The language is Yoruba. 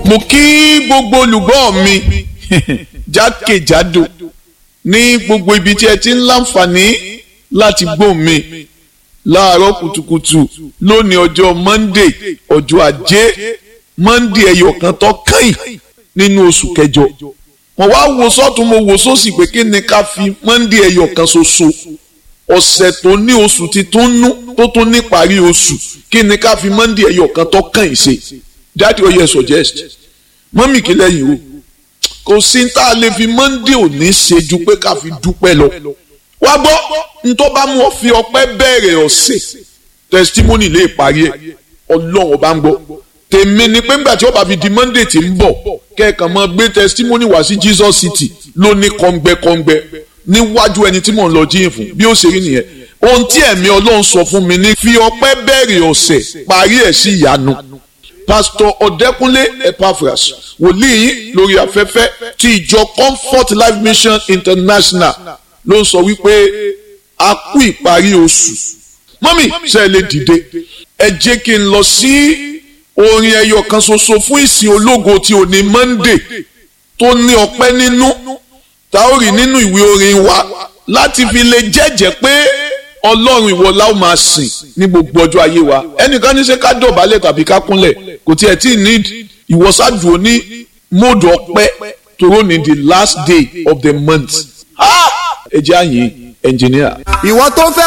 mo kí gbogbo olùgbọ́ mi jákèjádò ní gbogbo ibi tí ẹ ti ń láǹfààní láti gbọ́ mi láàárọ̀ kùtùkùtù lónìí ọjọ́ monday ọjọ́ ajé monday ẹyọ kan tó kàn nínú oṣù kẹjọ mo wá wo sọ́tún mo wo sósì pé kí ni ká fi monday ẹyọ kan ṣoṣo ọ̀sẹ̀ tó ní oṣù ti tún nú tó tún ní parí oṣù kí ni ká fi monday ẹyọ kan tó kàn ṣe dáàdi ó yẹ suggest mọ́mì kí lẹ́yìn o kò sí tá a lè fi monday òní ṣe ju pé ká fi dúpẹ́ lọ wá gbọ́ ntọ́ bá mú ọ fi ọpẹ́ bẹ̀rẹ̀ ọ̀sẹ̀ testimony lè parí ẹ̀ ọlọ́run ọba ń gbọ́ tèmi ni pé ńgbà tí ó bá fi di monday tí ń bọ̀ kẹ́ẹ̀kan máa gbé testimony wá sí jesus city ló ní kọ́ngbẹ́kọ́ngbẹ́ níwájú ẹni tí mò ń lọ jíyìn fún bí ó ṣe rí nìyẹn ohun tí ẹ̀mí ọlọ́run sọ fún mi ní fi ọpẹ́ bẹ̀rẹ̀ ọ̀sẹ̀ parí ẹ̀ sí ìyanu pastor ọ̀dẹ́kúnlé epaphras wòlíì yín lórí afẹ́fẹ́ ti ìjọ comfort life mission international ló ń sọ wípé a kú ìparí oṣù mọ́mì ṣe lè dìde ẹ jẹ́ kí n lọ sí orin ẹyọ kan ṣoṣo fún ìsìn ológo tí ò ní monday tó ní ọpẹ́ nínú tá ó rí nínú ìwé orin wa láti fi lè jẹ́jẹ́ pé ọlọ́run ìwọ la ó máa sìn ní gbogbo ọjọ́ ayé wa ẹnìkan ní ṣe ká dọ̀bálẹ̀ tàbí ká kúnlẹ̀ kò tiẹ̀ tí ì need ìwọ́sàdùn ní mọ́ọ̀dù ọpẹ́ tòró ní the last day of the month ẹ jẹ́ àyè engineer. ìwọ tó fẹ́